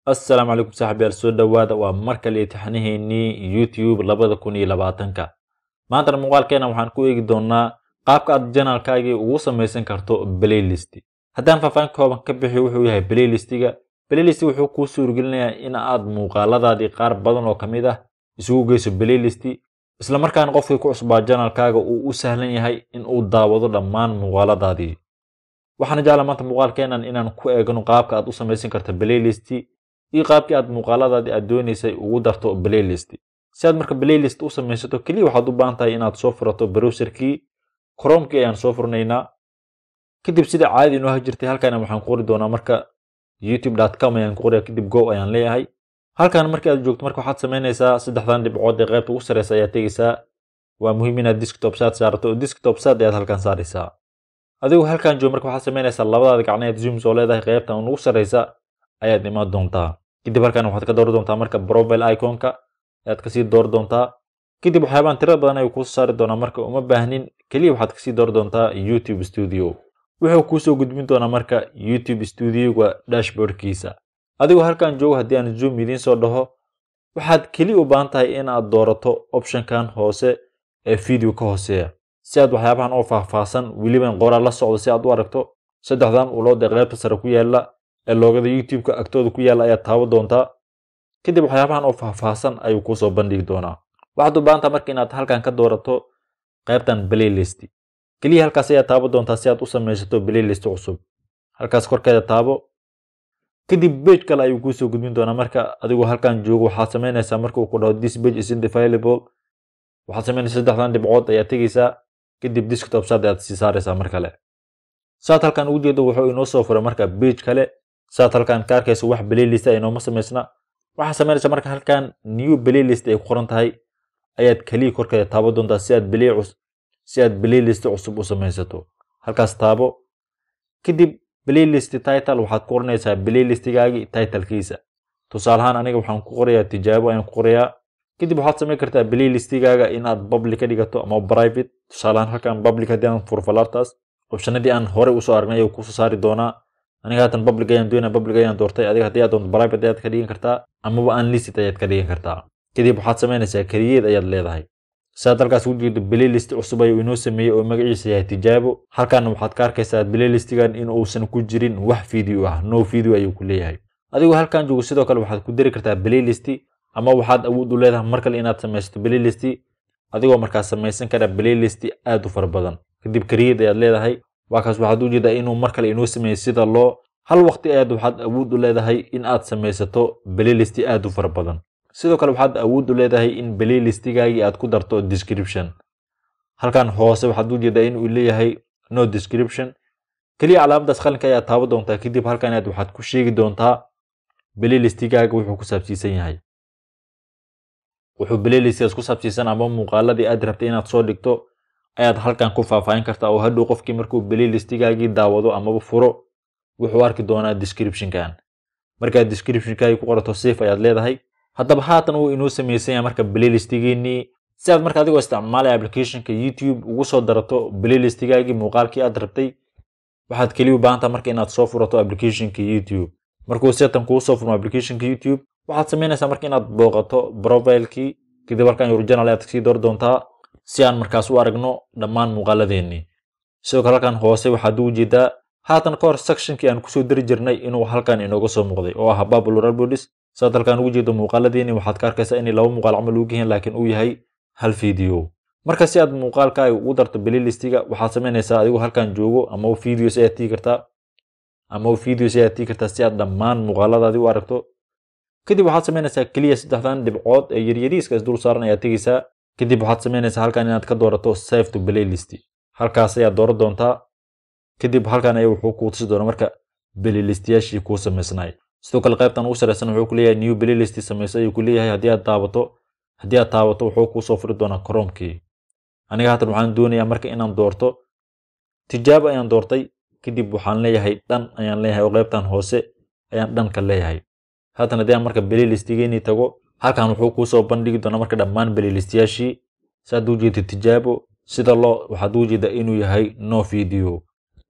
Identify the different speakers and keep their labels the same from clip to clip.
Speaker 1: assalaamu calaykum saaxiibyaal soo dhowaada waa mar kale imtixaanaheennii youtube labada kun iyo labaatanka maantana muuqaalkeena waxaan ku eegi doonaa qaabka aad janalkaagii ugu samaysan karto playlist haddaan faahfaahin kooban ka bixiyo wuxuu yahay playlistiga playlist wuxuu kuu suurgelinayaa in aad muuqaaladaadii qaar badan oo ka mid ah isugu geyso playlist isla markaana qofkii ku cusbaa janalkaaga uu u sahlan yahay in uu daawado dhammaan muuqaaladaadii waxaana jeclaa maanta muuqaalkeenan inaan ku eegno qaabka aad u samaysan karto playlist iyo qaabkii aad muuqaaladaadii aad doonaysay ugu darto playlist si aad marka playlist u samaysato keliya waxaad u baahan tahay inaad soo furato browserkii chromekii ayaan soo furnaynaa kadib sida caadi inoo hajirtay halkaana waxaan ku qori doonaa marka youtube.com ayaan ku qorayaa kadib go ayaan leeyahay halkan markii aad joogto marka waxaad samaynaysaa saddexdan dhibcood ee qaybta ugu sareysa ayaad tegeysaa waa muhiim inaad desktop saad saarato desktop saad ayaad halkan saaraysaa adigu halkan joog marka waxaad samaynaysaa labadaada gacneed zooms oo leedahay qaybtan ugu sareysa ayaad imaan doontaa kadib halkan waxaad ka door doontaa marka profile iconka ayaad kasii door doontaa kadib waxyaabaan tiro badan ayuu kuusoo saari doonaa marka uma baahnin keliya waxaad kasii door doontaa youtube studio wuxuu kuusoo gudbin doonaa marka youtube studioga dashboardkiisa adigoo halkan joogo haddii aan zoom idiin soo dhaho waxaad keliya u baahan tahay in aad doorato optionkan hoose ee video ka hooseeya si aad waxyaabahan oo faahfaahsan weliban qoraal la socdo si aad u aragto saddexdan ulood ee qaybta sare ku yaala ee loogada youtube-ka agtooda ku yaala ayaad taabo doontaa kadib waxyaabahan oo faahfaahsan ayuu kuusoo bandhigi doonaa waxaad u baahan taha marka inaad halkan ka doorato qaybtan playlist keliya halkaas ayaad taabo doontaa si aad u samaysato playlist cusub halkaas korkeeda taabo kadib page kale ayuu kuusoo gudbin doonaa marka adigoo halkan joogo waxaad samaynaysaa marka uu ku dhaho this page is available waxaad samaynaysaa saddexdan dhibcood ayaad tegeysaa kadib desktop saad ayaad sii saaraysaa mar kale saad halkan ugu jeedo wuxuu inoo soo furay marka page kale saad halkan ka arkayso wax playlist ay nooma samaysna waxaad samaynaysaa marka halkan new playlist ay ku qoran tahay ayaad keliya korkeeda taabo doontaa si aad play si aad playlist cusub u samaysato halkaas taabo kadib playlist title waxaad ku qoranaysaa playlistigaagii titlekiisa tusaale ahaan aniga waxaan ku qorayaa tijaabo ayaan ku qorayaa kadib waxaad samayn kartaa playlistigaaga inaad public ka dhigato ama private tusaale ahaan halkan public haddii aan furo falaartaas optionadii aan horey usoo aragnay ayuu kusoo saari doonaa aniga haatan public ayaan doonaa public ayaan doortay adiga haddii aad doonto private ayaad ka dhigan kartaa amaba unlisted ayaad ka dhigan kartaa kadib waxaad samaynaysaa keliyeed ayaad leedahay sidaad halkaas ugu jeedo playlist cusub ayuu inoo sameeyey oo magaciisa yahay tijaabo halkaana waxaad ka arkaysaa playlistigan in uusan ku jirin wax video ah no video ayuu ku leeyahay adigoo halkan joogo sidoo kale waxaad ku dari kartaa playlist ama waxaad awood u leedahay mar kale inaad samaysato playlist adigoo markaas samaysan kara playlist aad u fara badan kadib kariyad ayaad leedahay waa kaas waxaad u jeedaa inuu mar kale inoo sameeyey sida loo hal waqti ayaad waxaad awood u leedahay in aad samaysato playlist aad u fara badan sidoo kale waxaad awood u leedahay in playlistigaagii aad ku darto description halkan hoose waxaad u jeedaa inuu leeyahay no description keliya calaamadaas qalinka ayaad taabo doontaa kadib halkan aad waxaad ku sheegi doontaa playlistigaaga wuxuu ku saabsiisan yahay wuxuu playlistigaas ku saabsiisan ama muuqaaladii aad rabtay inaad soo dhigto ayaad halkan ku faahfaahin kartaa oo hadhow qofkii markuu playlistigaagii daawado amaba furo wuxuu arki doonaa descriptionkan markaad descriptionkaagii ku qorato safe ayaad leedahay haddaba haatan uu inoo samaysan yahay marka playlistigeennii si aad marka adigoo isticmaalaya applicationka youtube ugu soo darato playlistigaagii muuqaalkii aad rabtay waxaad keliya u baahan taha marka inaad soo furato applicationka youtube markuu setan kuu soo furmo applicationka youtube waxaad samaynaysaa marka inaad booqato profilekii kadib halkan original ayaad kasii door doontaa si aan markaas u aragno dhammaan muuqaaladeennii sidoo kale halkan hoose waxaad ugu jeedaa haatan ka hor sectionkii aan kusoo dari jirnay inuu halkan inooga soo muuqday oo ah popular bodies saad halkan ugu jeedo muuqaaladeeni waxaad ka arkaysaa inay laba muuqaal camal ugu yihiin laakiin uu yahay hal video marka si aad muuqaalkaaga ugu darto playlistiga waxaad samaynaysaa adigoo halkan joogo ama videos ayaad tii kartaa ama videos ayaad tii kartaa si aad dhammaan muuqaaladaadii u aragto kadib waxaad samaynaysaa keliya saddexdan dhibcood ee yaryariiska is dul saaran ayaad tegeysaa kadib waxaad samaynaysaa halkan inaad ka doorato save to playlist halkaas ayaad dooran doontaa kadib halkan ayaa wuxuu kuu tusi doonaa marka playlistiyaashii kuu samaysnay sidoo kale qaybtan ugu sareysan wuxuu ku leeyahay new playlist samayso ayuu ku leeyahay haddii aad taabato haddii aad taabato wuxuu kuu soo furi doonaa chromekii aniga haatan waxaan doonayaa marka inaan doorto tijaabo ayaan doortay kadib waxaan leeyahay dhan ayaan leeyahay oo qaybtan hoose ayaan dhanka leeyahay haatan haddii aan marka playlistigeenii tago halkan wuxuu kuu soo bandhigi doonaa marka dhammaan playlistiyaashii saad u jeeda tijaabo sida loo waxaad u jeedaa inuu yahay no video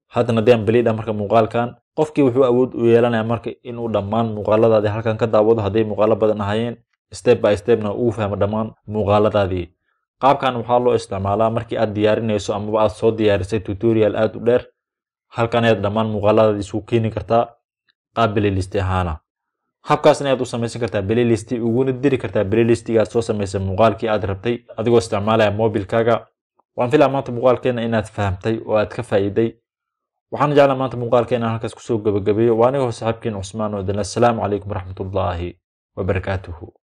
Speaker 1: haddana haddii aan beliidha marka muuqaalkan qofkii wuxuu awood u yeelanaya marka inuu dhammaan muuqaaladaadii halkan ka daawado hadday muuqaalo badan ahayeen step by stepna uu fahmo dhammaan muuqaaladaadii qaabkan waxaa loo isticmaalaa markii aad diyaarinayso amaba aad soo diyaarisay tutorial aad u dheer halkan ayaad dhammaan muuqaaladaadii isugu keeni kartaa qaab playlist ahaana habkaasna ayaad u samaysan kartaa playlist uguna diri kartaa playlistiga aad soo samaysay muuqaalkii aad rabtay adigoo isticmaalaya mobilkaaga waan filaa maanta muuqaalkeena inaad fahamtay oo aad ka faa'iiday waxaan jeclaa maanta muuqaalkeena halkaas kusoo gabagabeeyo waa anigoo saaxiibkiin cusmaan oo dana assalaamu calaykum waraxmatullaahi wabarakaatuhu